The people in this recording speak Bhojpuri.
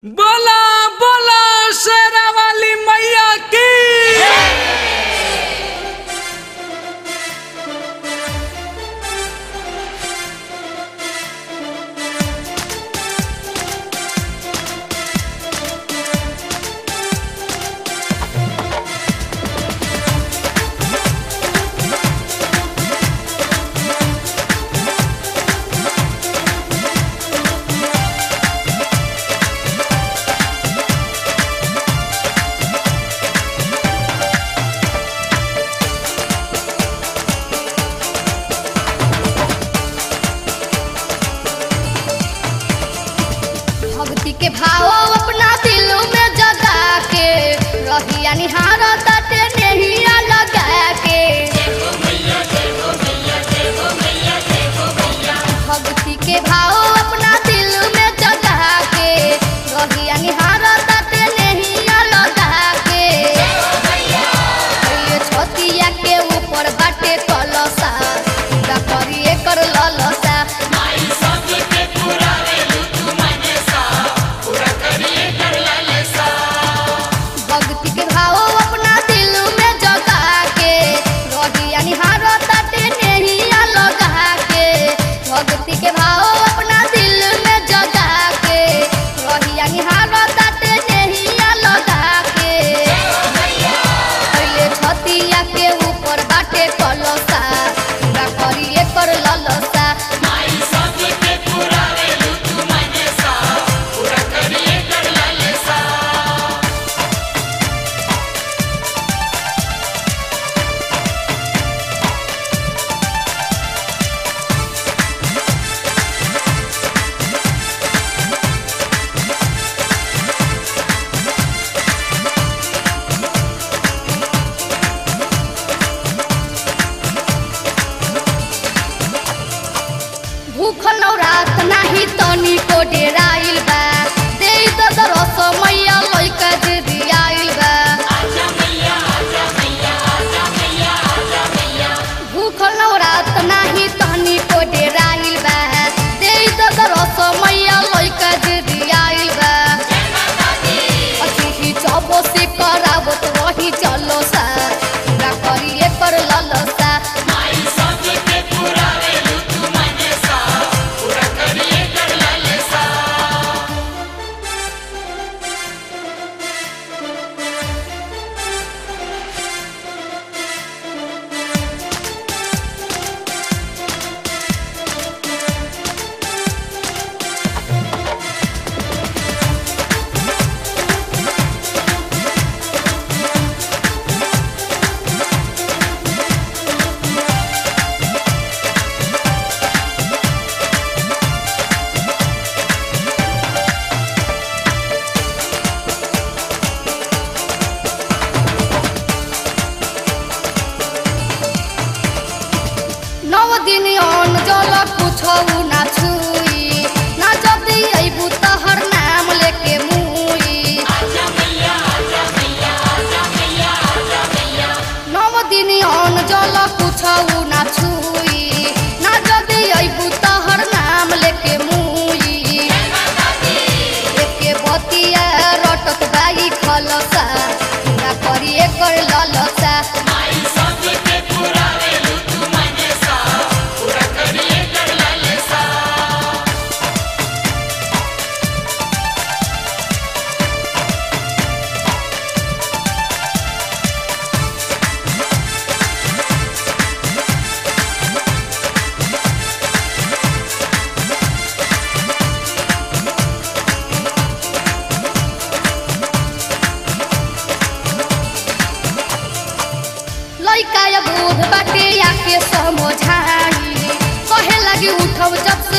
बोला बोला शेरा वाली मैया की भक्ति के भाव अपना दिल में जगा के रहिया निहार तटे नहिया लगा के भक्ति के भाव अपना दिल में जगा के रहिया निहार तटे नहिया लगा के ये छतिया के ऊपर बाटे कलसा पूरा करिए कर ललसा भक्ति के भाव अपना दिल में जगा के रहिया निहार तटे नहिया लगा के भक्ति के भाव अपना दिल में जगा के रहिया निहार तटे नहिया लगा के पहिले छतिया के ऊपर बाटे कलसा पूरा करिए कर ललसा भूखल रात नाही तनी को डेराइल बा देई तो दरस मैया लइका दीदी आइल बा भूखल रात नाही तनी को डेराइल बा देई तो दरस मैया लइका दीदी आइल बा अतिथि चबो से करावत रही चलो सा पूरा करिए कर ललसा नौ दिन अन जल कुछौ ना छुई ना जदी अइबू तहर नाम लेके मुई नौ दिन अन जल कुछौ ना छुई ना जदी अइबू तहर नाम लेके मुई एके बतिया रटत बाई खलसा पूरा करिए कर ललसा लइका या बूढ़ बाटे आके समझाई कहे लगी उठब जब